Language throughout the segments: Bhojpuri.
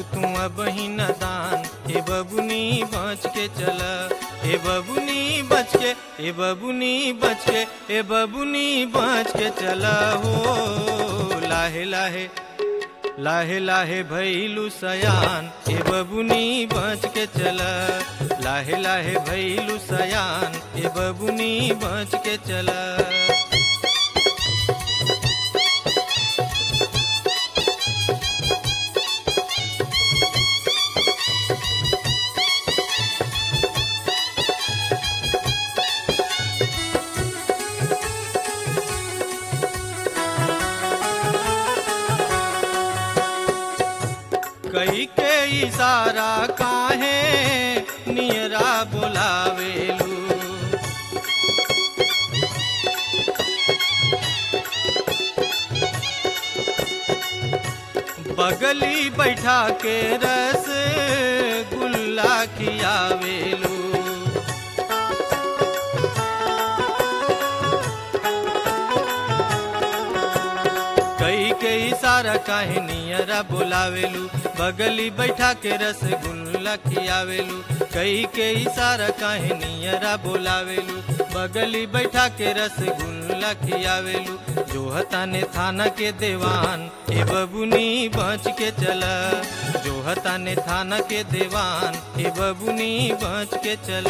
तू अब ही नदान ए बबुनी बच के चल ए बबुनी बच के ए बबुनी बच के ए बबुनी बच के चल हो लाहे लाहे लाहे लाहे भैलू सयान ए बबुनी बच के चल लाहे लाहे भैलू सयान ए बबुनी बच के चल कई के इशारा काहे नियरा बोलावेलू बगली बैठा के रस गुल्ला खियावेलू कई के इशारा काहे नियरा बोलावेलू बगली बैठा के रसगुल्ला खियावेलू कई के इशारा काहे नियरा बोलावेलू बगली बैठा के रसगुल्ला खियावेलू जो हताने थाना के देवान ए बबुनी बच के चल जो हताने थाना के देवान ए बबुनी बच के चल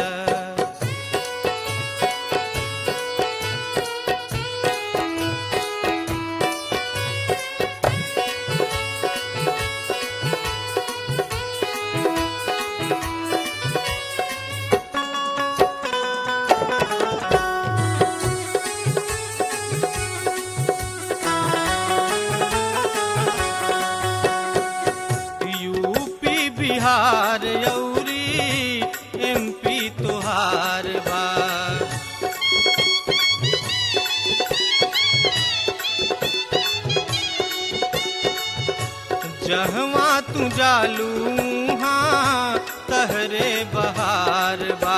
यूपी बिहार यौरी एमपी तोहार बा जहवा तू जालू हाँ तहरे बहार बा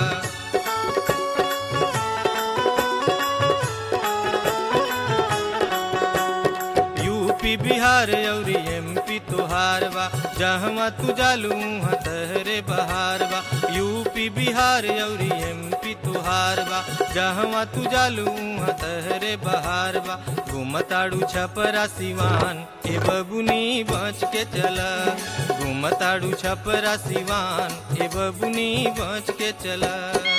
यूपी बिहार और एमपी तोहार बा जहवा तू जालू तहरे बहार बा यूपी बिहार और एमपी तोहार बा जहवा तू जालू तहरे बहार बा घूमताड़ू छपरा सिवान ए बबुनी बच के चल घूमताड़ू छपरा सिवान ए बबुनी बच के चला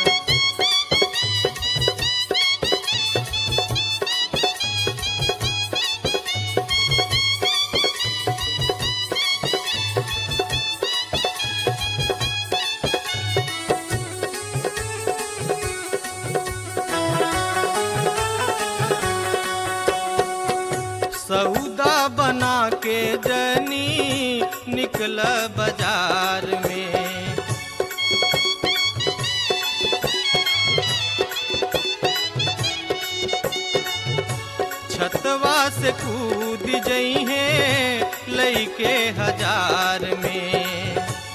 सौदा बना के जनी निकल बाजार में छतवा से कूद जई है लईके हजार में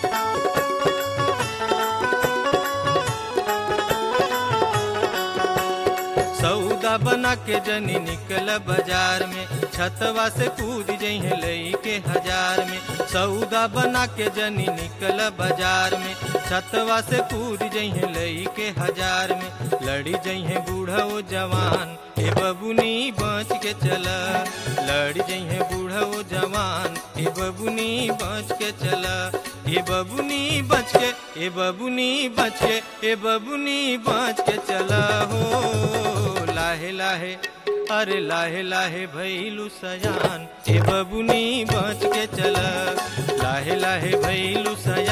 सौदा बना के जनी निकल बाजार में छतवा से कूद जइहे लई के हजार में सौदा बना के जनी निकल बाजार में छतवा से कूद जइहे लई के हजार में लड़ी जइहे बूढ़ा ओ जवान ए बबुनी बच के चल लड़ी जइहे बूढ़ा ओ जवान ए बबुनी बच के चल ए बबुनी बच के ए बबुनी बच के ए बबुनी बच के चल हो लाहे लाहे अरे लाहे लाहे भैलू सयान ए बबुनी बच के चल लाहे लाहे भैलू सयान